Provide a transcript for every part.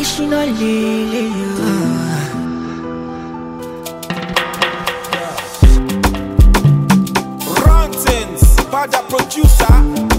ṣínà lélẹ̀ yóò. Rontins, Bada producer.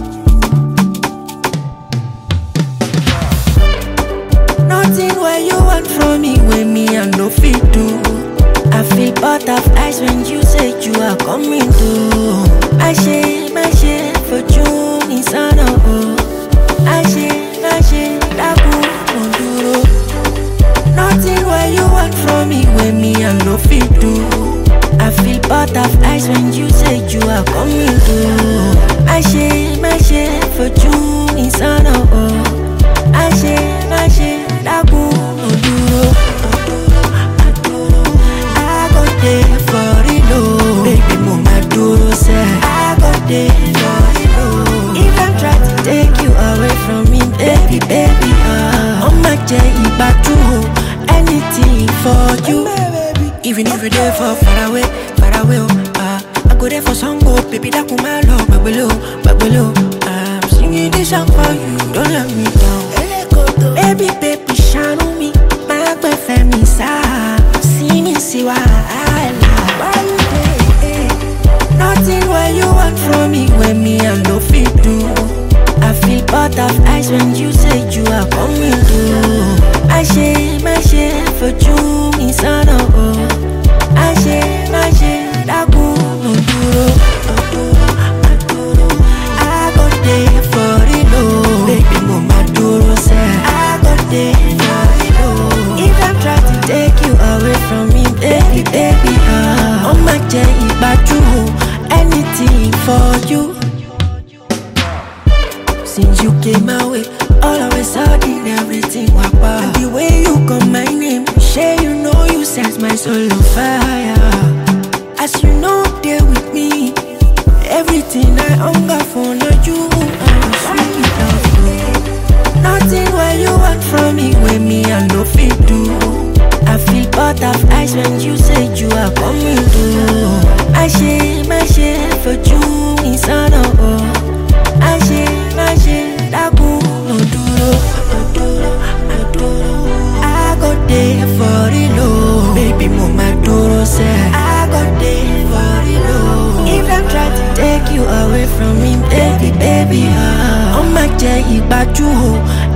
Nothing where you want from me when me I no fit do. I feel butterflies when you say you are coming through. I share my share for June is on oh. I share my share dabu monduro. Nothing where you want from me when me I no fit do. I feel butterflies when you say you are coming through. I share my share for June is on oh. I share my share dabu monduro. I go there for it oh. Baby mo ma duro se. I go there for it oh. If I try to take you away from me, baby, baby, ah. Oh my J, ibatu anything for you. Even if you there for far away, far away, oh, ah. I go there for some go, baby, that come my love, baby, baby, I'm singing this song for you, don't let me down. Baby, baby, shine on me, my boyfriend, me, sir. See me, see why I love. Why you there? Nothing what you want from me when me I no fit do. I feel butterflies when you say you are coming through. I share my share for you, me son oh. I share my share that good no duro. I go there for it oh. Baby mo ma duro se. I go there for it oh. If I'm trying to take you away from me, baby, baby, ah. Oh my J, ibaju anything for you. Since you came my way, all of a sudden everything wapa. And the way you call my name, share you know you set my soul on fire. As you know, there with me, everything I hunger for, now you are sweet of me. Nothing what you want from me when me I no fit do. I feel butterflies when you say you are coming through. I share my share for you, me son oh. I share my share dabu no duro, no duro, no duro. I go there for it low, baby mo ma duro se. I go there for it low. If I'm trying to take you away from me, baby, baby, ah. Oh my J, ibaju